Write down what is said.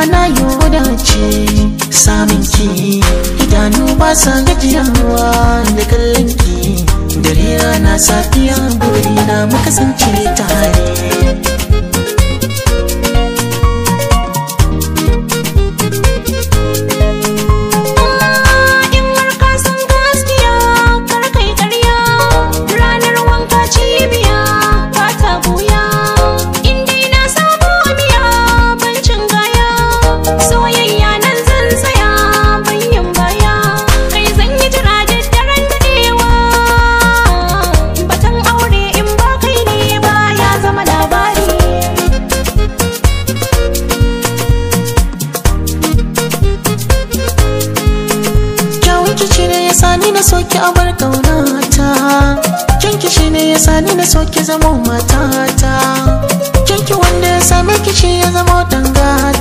na yi wadace samun ki idanu ba sa gajiyawa da kallon ki dare rana safiya buri na muka kasance tare In har ka san gaskiya kar kai ƙarya ranar wanka cibiya ba ta buya in dai na samu biya bancin gaya soyayya nan zan tsaya banyan baya kai zan yi jira da daren daɗewa batan aure in ba kai ne ba ya zama labari kyawun kici ne ya sani na soki a bar kaunata kyan kici ne ya sani na soki zama matata kyanki wanda ya same kici ya zama dangata